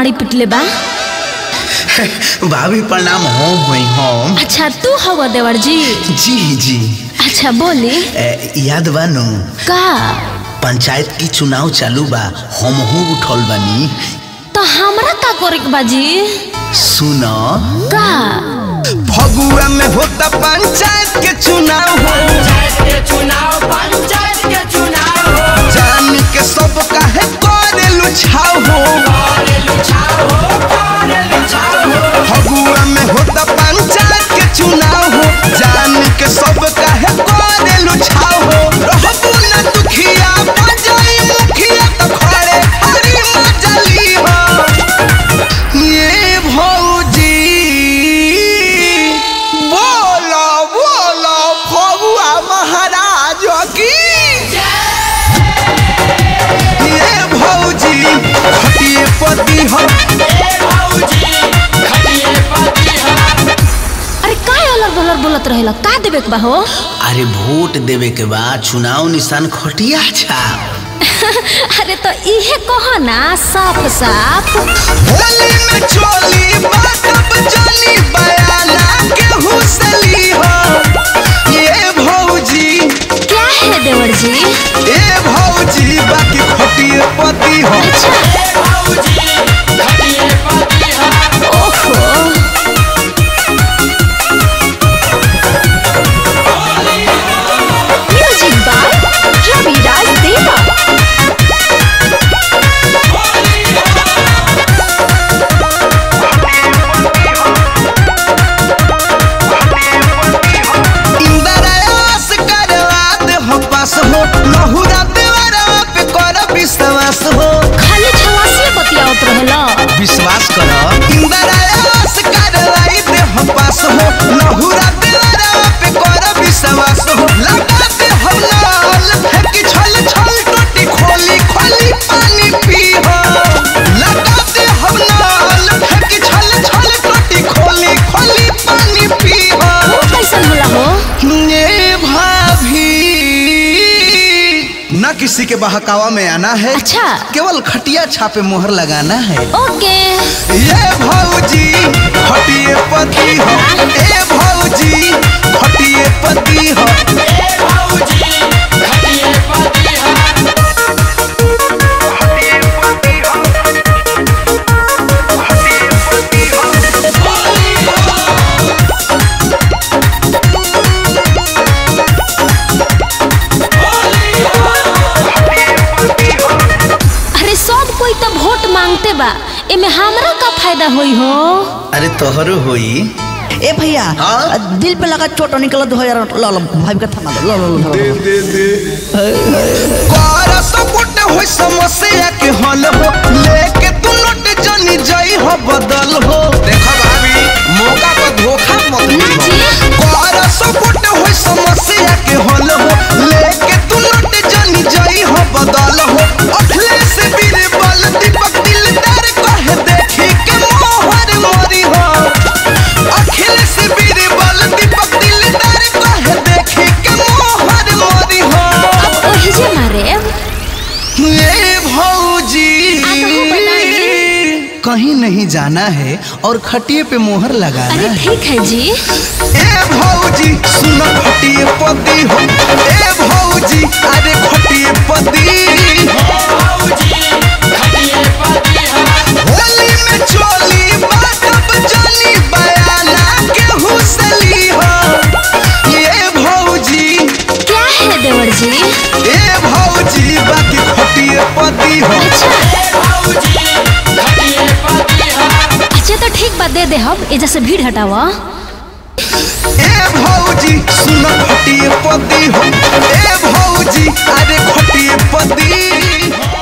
मारी पिटले बा भाभी प्रणाम हम हुई हम अच्छा तू हवा देवर जी जी जी अच्छा बोली ए, याद बानू का पंचायत की चुनाव चालू बा हम हूँ उठल बानी तो हमरा का करे के बाजी सुन का फगुआ में होता पंचायत के चुनाव हो जान के सब काहे करे लुछाव हो फगुआ में होता पंचायत के चुनाव हो जान के सब काहे करे लुछाव हो रहबू न दुखिया बजाई मुखिया तो खड़े हरी मजली हो ये भौजी बोलो बोलो फगुआ महाराज की ये भौजी खटिए पति हम अरे का अलग बलर बोलत रहेला का देवे के बा हो अरे वोट देवे के बाद चुनाव निशान खटिया छाप अरे तो इहे कहो ना साफ साफ होली में चोली बातब जानी बयाना के हुसली हो ये भौजी क्या है देवर जी ए भौजी बाकी खटिए पति हो ओहो म्यूजिक बाय रवि राज देवा इंद्रयास करवा दे हो पास हो लहुरा देवरा पे कर विश्वास हो खाली छलासी बतियावत रहेला विश्वास कर इंद्रयास करवाई दे हो पास हो लहुरा देवरा पे कर विश्वास हो लगा दे हो लाल फेंकी छल छल टोटी खोली खोली पानी पी हो लगा दे हो लाल फेंकी छल छल टोटी खोली खोली पानी पी हो वो कैसन होला हो ये भाभी न किसी के बहकावा में आना है अच्छा केवल खटिया छापे मोहर लगाना है ओके ये भौजी खटिए पति हो ए भौजी खटिए पति हो अरे सब कोई तो वोट मांगते बा एमे हमरा का फायदा होई हो अरे तोहरो होई ए भैया हाँ? दिल पे लगा चोट निकला दो हजार लो लो भाई का थमा दो लो लो लो, लो कर सपोर्ट हो समस्या के हल हो लेके तू नोट जनी जाई हो बदल हो देखो भाभी मौका पर धोखा मत ना दिहो जी कर सपोर्ट हो समस्या के हल हो लेके तू नोट जनी जाई हो बदल हो अखिलेश बीरबल दीपक दिलदार कहे देखी के मोहर मरी हो अखिलेश बीरबल दीपक दिलदार कहे देखी के मोहर मरी हो अब ओही जे मारे ये भौजी आप लोग बताइए। कहीं नहीं जाना है और खटिए पे मोहर लगाना अरे है ठीक है जी ए भौजी सुन खटिए पति हो ए भौजी अरे खटिए पति होली में चोली बातब जानी बयाना के हुसली हो ये भौजी क्या है देवर जी ए भौजी बाकी खटिए पति हो अच्छा तो ठीक बात दे दे हम एजा से भीड़ हटावा ए भौजी सुन खटिए पति हो ए भौजी अरे खटिए पति